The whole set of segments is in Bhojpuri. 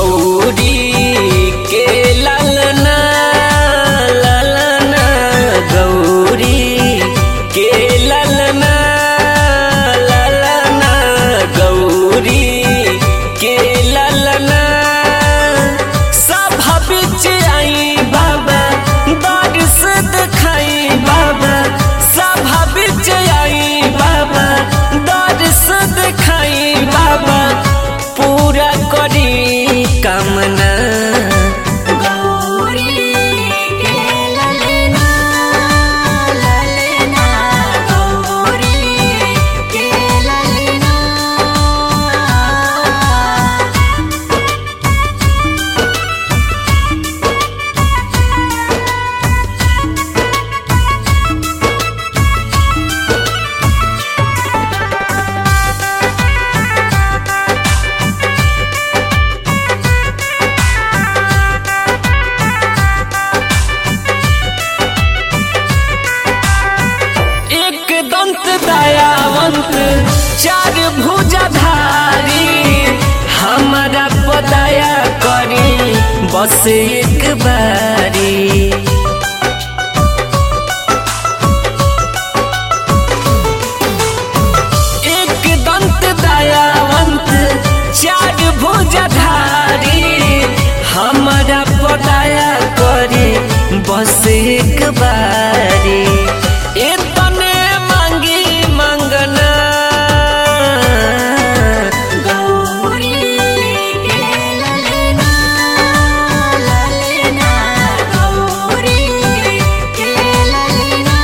गौरी के ललना ललना गौरी के ललना ललना गौरी के ललना सभा बिच आई बाबा बारिश दिखाई बाबा सभा बिच आई बाबा बारिश दिखाई बाबा पूरा करी कामना गौरी के ललना ललना गौरी के ललना एक दंत दयावंत चार भुजाधारी हमारा पदया करी बस एक बारी एक दंत दयावंत चार भुजाधारी हमारा पदया करी बस एक बारी इतने मांगी मंगना गौरी के ललना ललना गौरी के ललना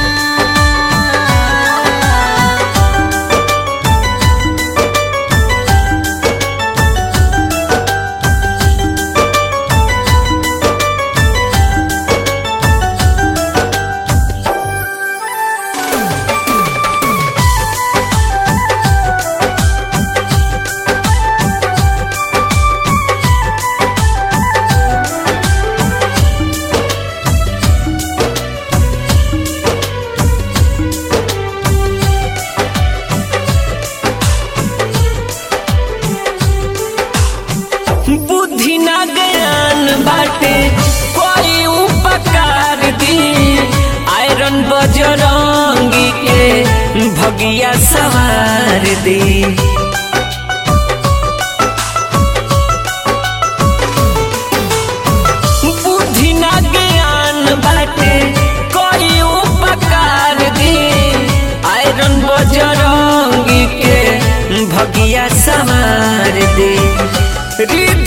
बुद्धि ना ज्ञान बाटे कोई उपकार दी आयरन बजरंगी के भगिया सवार दी बुद्धि ना ज्ञान बाटे कोई उपकार दी आयरन बजरंगी के भगिया सवार दे